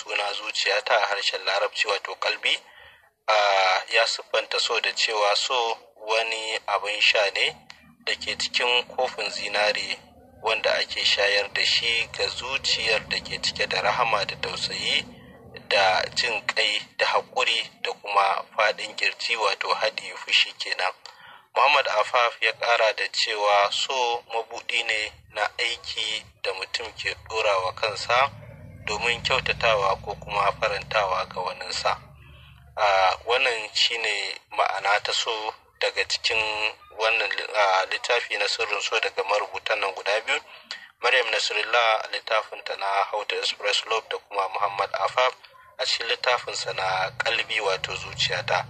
suna zuciyata a harshen larabci wato kalbi ya siffanta so da cewa so wani abin sha ne da ke cikin kofin zinare wanda ake shayar da shi ga zuciyar da ke cike da rahama da tausayi da jin kai da haƙuri da kuma faɗin kirji wato hadi fushi kenan muhammad afaf ya ƙara da cewa so mabuɗi ne na aiki da mutum ke ɗora wa kansa domin kyautatawa ko kuma farantawa ga waninsa wannan shine ma'ana ta so daga cikin wannan littafi na sirrin so daga marubutan nan guda biyu maryam nasrullah littafinta na hauta express love da kuma muhammad afaf a cikin littafinsa na kalbi wato zuciyata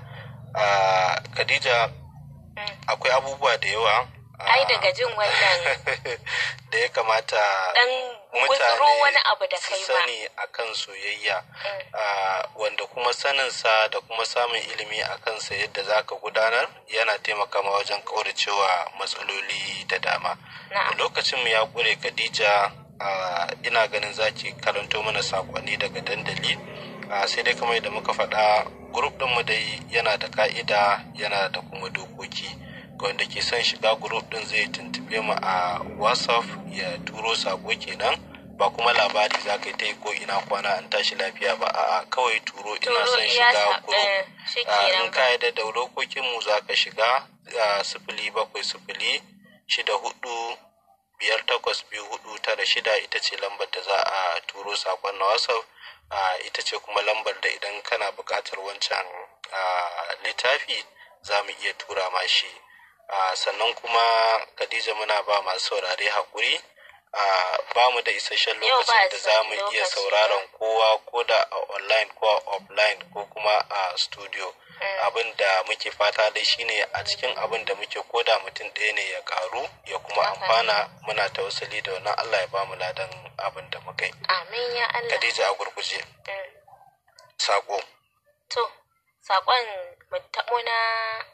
khadija akwai abubuwa da yawa ai daga jin wannan da ya kamata dan mutane wani abu da su kai ma sani akan soyayya wanda kuma saninsa da kuma samun ilimi a kansa yadda za ka gudanar yana taimaka ma wajen kauracewa matsaloli da dama Na'am. lokacin mu ya ƙure khadija ina ganin zaki karanto mana sakonni daga dandali sai dai kamar yadda muka faɗa grup ɗinmu dai yana da ka'ida yana da kuma dokoki ga wanda ke son shiga grup ɗin zai tuntube mu a whatsapp ya turo sako kenan ba kuma labari za ka yi ta yi ko ina kwana an tashi lafiya ba a'a kawai turo ina Turo son iya shiga sa- grup eh, shi Ah, kenan in ka yarda da dokokin mu za ka shiga ah, sifili bakwai sifili shida hudu biyar takwas biyu hudu tara shida ita ce lambar da za a turo sakon na whatsapp Ah, ita ce kuma lambar da idan kana buƙatar wancan ah, littafi za mu iya tura ma shi Ah, sannan kuma khadija muna ba masu saurare haƙuri Ah, ba mu da isasshen Yau ba lokacin da za mu isasshen iya lokaci. sauraron kowa ko da a online ko a offline ko kuma a studio abin da muke fata dai shine a cikin abin da muke koda mutum ɗaya ne ya karu ya kuma Haka ne. amfana muna tawassali da wannan Allah ya bamu ladan abin da muka yi amin ya Allah Khadija a gurguje Mm. sako to sakon mu taɓo na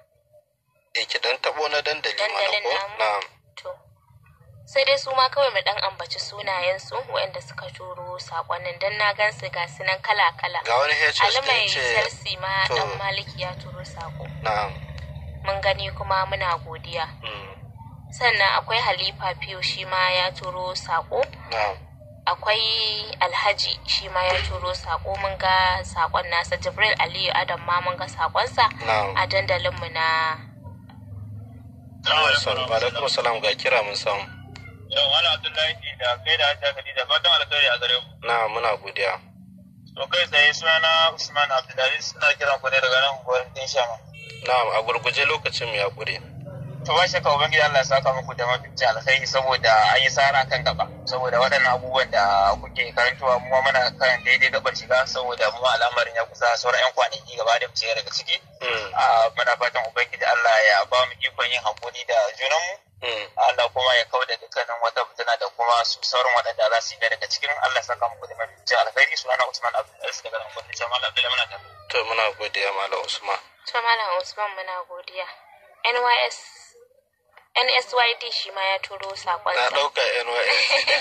e ki dan tabo na dandali mana Dandalin ko namu? na to sai dai su ma kawai mu dan ambaci sunayensu waɗanda suka turo sakonnin dan na gan su ga su nan kala kala ga wani HS Ali da mai ce Chelsea ma to. dan Maliki ya turo sako na mun gani kuma muna godiya mm, sannan akwai Halifa Fiyo shi ma ya turo sako na akwai alhaji shi ma ya turo sako mun ga sakon nasa jibril aliyu adam ma mun ga sakonsa na a dandalinmu na Assalamu alaikum salam ga kira mun samu Yau, Malam Abdullahi da kai da Hajja Khadija fatan alkhairi a gare ku. na muna godiya To kai tsaye sunana Usman Abdullahi suna kiran ku ne daga nan unguwar Tinshama. na a gurguje lokacin mu ya ƙure To ba shakka Ubangiji Allah ya saka muku da mafici alkhairi saboda an yi sara kan gaba. Saboda waɗannan abubuwan da kuke karantawa mu ma muna kan daidai gabar shiga saboda mu ma al'amarin ya kusa sauran 'yan kwanaki gaba da mu shiga daga ciki. Mm, Ah, Muna fatan Ubangiji Allah ya ba mu ikon yin hakuri da junanmu. mm. Allah kuma ya kauda dukkanin wata fitina da kuma su sauran waɗanda za su yi daga cikin Allah saka muku da mafici alkhairi sunana Usman Abdullahi daga nan gwamnati Jamal Abdullahi muna tafi. to muna godiya malam usman to malam usman muna godiya nys nsyd shi ma ya turo na sakonsa ɗauka nys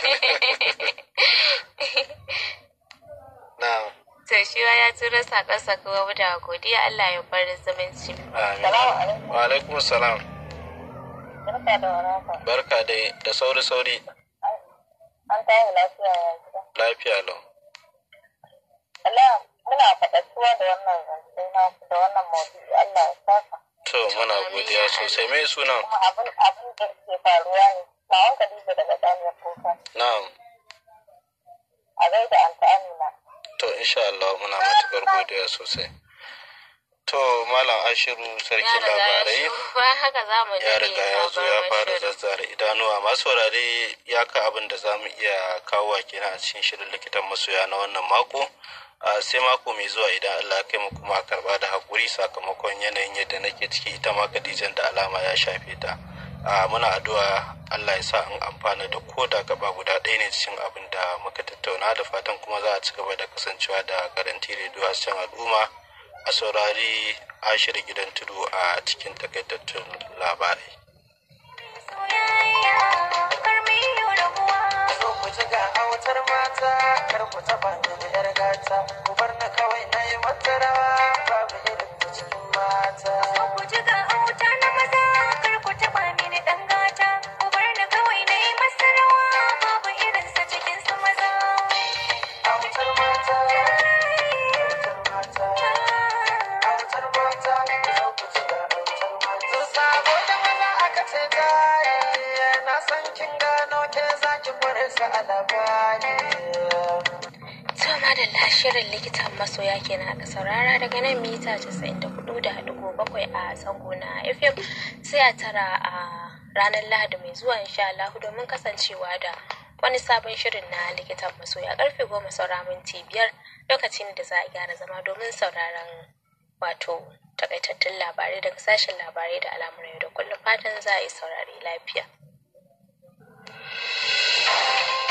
na to shi ma ya turo sakonsa kuma muna godiya allah ya bar zumunci amin wa alaikum salam Barka da warhaka. barka dai da sauri sauri An tayi lafiya ya gida. lafiya lau Allah muna faɗaɗɗuwa da wannan zance na da wannan maudu'i Allah ya saka. to muna godiya sosai mai sunan Kuma abin abin da ke faruwa ne. Mawon Khadija daga Daniel Kuka. na'am A gaida Anta Amina. to insha Allah muna matukar godiya sosai to malam ashiru ya sarkin riga ya labarai shigo ba haka za mu ya riga ya zo ya fara shirin. zazzara idanuwa masu saurare ya ka abin da za mu iya kawo kenan a cikin shirin likitan masoya na wannan mako a sai mako mai zuwa idan Allah ya kai mu kuma a karba da hakuri sakamakon yanayin yadda nake ciki ita ma Khadijan da alama ya shafe ta a muna addu'a Allah ya sa in amfana da ko da gaba guda ɗaya ne cikin abin da muka tattauna da fatan kuma za a ci gaba da kasancewa da garanti rediyo a cikin al'umma a saurari ashir gidan tudu a cikin takaitattun labarai soyayya kar mu yi rabuwa zo ku ji ga auta autar mata kar ku taba mini yar gata ku bar na kawai na yi wata rawa babu irin ta cikin mata ku ji ga auta na maza kar ku taba mini dan gata ku bar ni kawai na yi masa rawa babu irinsa cikin su maza autar mata autar mata autar mata ku zo ku ji ga autar mata sabo da maza aka ce tare na san kin gano ke zaki kware su a labari To madalla shirin likitan masoya kenan aka saurara daga nan mita 94.7 a zango na FM sai a tara a ranar Lahadi mai zuwa insha Allah domin kasancewa da wani sabon shirin na likitan masoya karfe goma saura minti biyar lokacin da za a gyara zama domin sauraron wato takaitattun labarai daga sashen labarai da al'amuran yau da kullum fatan za a yi saurari lafiya.